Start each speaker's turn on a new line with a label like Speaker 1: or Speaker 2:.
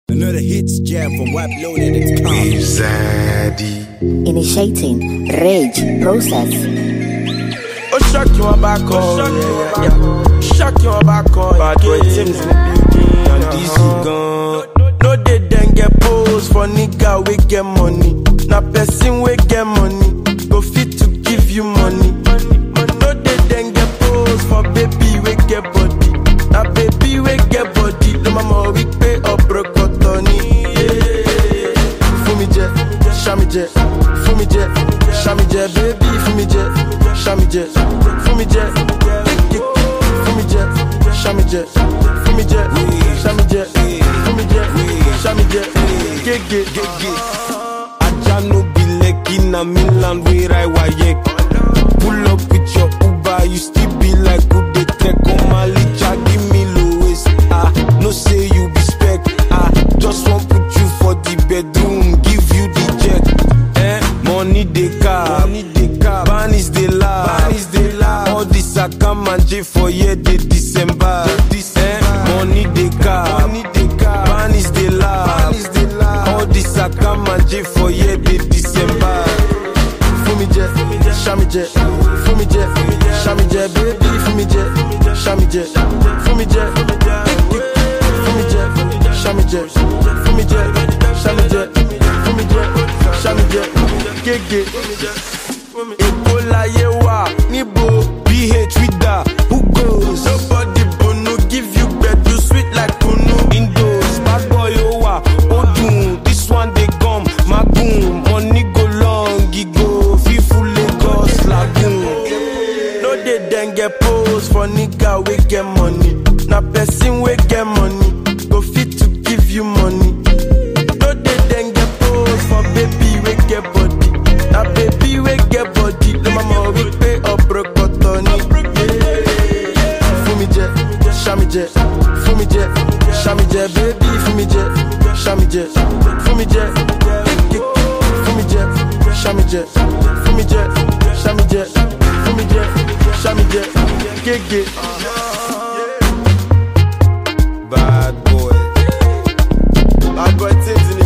Speaker 1: Another hits jam from WebLoaded.com.
Speaker 2: Zaddy.
Speaker 3: Initiating rage process.
Speaker 4: ó ṣọ́ọ̀kì wọn bá kọ́ yeah, yeah. ṣọ́ọ̀kì wọn bá kọ́ bad boy teams in the building and dc gan. no dey dem get pose for nigga wey get money na person wey get money go fit to give you money. no dey dem get pose for baby wey get body na baby wey get body ló máa mọ̀ wípé ọ̀bùrọ̀kọ̀tọ̀ ni. fún mi jẹ ṣá mi jẹ fún mi jẹ ṣá mi jẹ bébí fún mi jẹ ṣá mi jẹ fún mi jẹ fún mi jẹ ṣá mi jẹ fún mi jẹ ṣá mi jẹ fún mi jẹ ṣá mi jẹ gègé.
Speaker 5: Aja no be lekki na mainland where I wayek. Pull up with your Uber, you still be like who dey trek on my licha, give me low waist. Ah, no say you be spec. Ah, just want put you for the bedroom, give you the jet. Eh, money dey car, money dey car, ban is the laugh, ban is the laugh. All this I come and J for year dey December. Eh, money dey car, money dey car, ban is the laugh, ban is the laugh. All this I come and J for year dey December.
Speaker 4: fún mi jẹ ṣá mi jẹ fún mi jẹ ṣá mi jẹ bébí fún mi jẹ ṣá mi jẹ fún mi jẹ fún mi jẹ ṣá mi jẹ fún mi jẹ ṣá mi jẹ fún mi jẹ ṣá mi jẹ gègé. èkó láyé wà níbo
Speaker 5: BH with that, who goes?
Speaker 4: nobody bunu give you gbedu sweet like kunu.
Speaker 5: Indos, bad boy owa, odun, this one they come, magoon, money go long, e go, fifu Lagos, lagoon.
Speaker 4: no dey dem get pose for nigga wey get money na person wey get money go fit to give you money no dey dem get pose for baby wey get body na baby wey get body ló máa mọ̀ wípé ọ̀bùrọ̀kọ̀tọ̀ ni. fún mi jẹ ṣá mi jẹ fún mi jẹ ṣá mi jẹ bébí fún mi jẹ ṣá mi jẹ fún mi jẹ fún mi jẹ ṣá mi jẹ fún mi jẹ ṣá mi jẹ fún mi jẹ ṣá mi jẹ gègé.
Speaker 5: Bad boy.
Speaker 4: bad boy things in